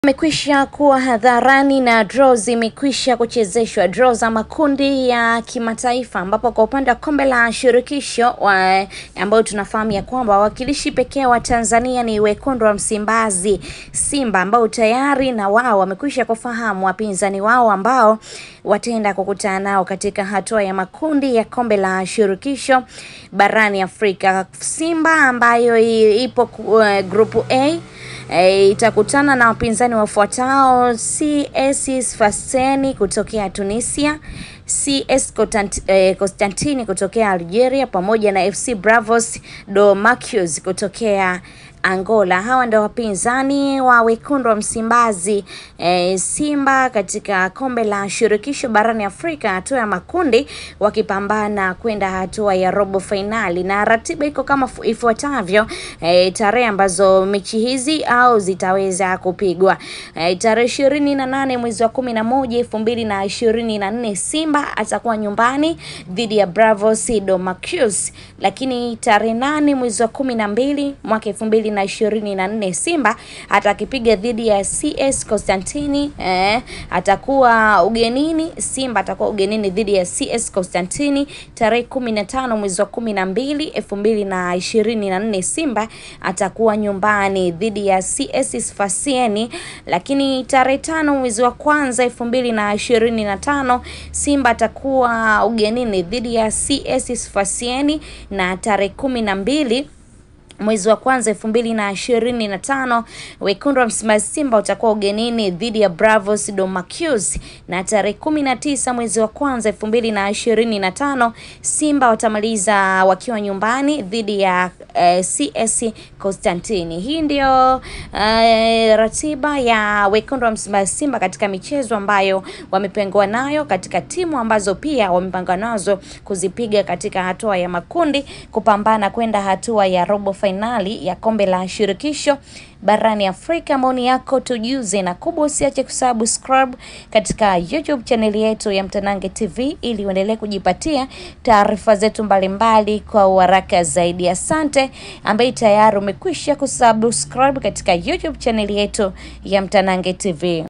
Imekwisha kuwa hadharani na draw zimekwisha kuchezeshwa, draw za makundi ya kimataifa, ambapo kwa upande wa kombe la shirikisho wa- ambayo tunafahamu ya kwamba wawakilishi pekee wa Tanzania ni wekundu wa Msimbazi Simba, ambao tayari na wao wamekwisha kufahamu wapinzani wao ambao wataenda kukutana nao katika hatua ya makundi ya kombe la shirikisho barani Afrika. Simba ambayo i- ipo ku- eh, grupu A E, itakutana na wapinzani wafuatao: CS Sfaxien kutokea Tunisia, CS Constant- eh, Constantine kutokea Algeria pamoja na FC Bravos do Maquis kutokea Angola. Hawa ndio wapinzani wa wekundu wa Msimbazi eh, Simba katika kombe la shirikisho barani Afrika, hatua ya makundi, wakipambana kwenda hatua ya robo fainali, na ratiba iko kama fu- ifuatavyo eh, tarehe ambazo mechi hizi au zitaweza kupigwa eh, tarehe ishirini na nane mwezi wa kumi na moja elfu mbili na ishirini na nne Simba atakuwa nyumbani dhidi ya Bravos do Maquis, lakini tarehe nane mwezi wa kumi na mbili mwaka elfu mbili na ishirini na nne Simba atakipiga dhidi ya CS Constantini eh, atakuwa ugenini. Simba atakuwa ugenini dhidi ya CS Constantini tarehe kumi na tano mwezi wa kumi na mbili elfu mbili na ishirini na nne Simba atakuwa nyumbani dhidi ya CS Sfaxien, lakini tarehe tano mwezi wa kwanza elfu mbili na ishirini na tano Simba atakuwa ugenini dhidi ya CS Sfaxien na tarehe kumi na mbili mwezi wa kwanza elfu mbili na ishirini na tano wekundu wa Msimbazi Simba utakuwa ugenini dhidi ya Bravos do Maquis, na tarehe kumi na tisa mwezi wa kwanza elfu mbili na ishirini na tano Simba watamaliza wakiwa nyumbani dhidi ya eh, CS Constantini. Hii ndio eh, ratiba ya wekundu wa Msimbazi Simba katika michezo ambayo wamepangwa nayo katika timu ambazo pia wamepanga nazo kuzipiga katika hatua ya makundi kupambana kwenda hatua ya robo fainali ya kombe la shirikisho barani Afrika. Maoni yako tujuze, na kubwa usiache kusubscribe katika YouTube chaneli yetu ya Mtanange TV ili uendelee kujipatia taarifa zetu mbalimbali kwa uharaka zaidi. Asante ambaye tayari umekwisha kusubscribe katika YouTube chaneli yetu ya Mtanange TV.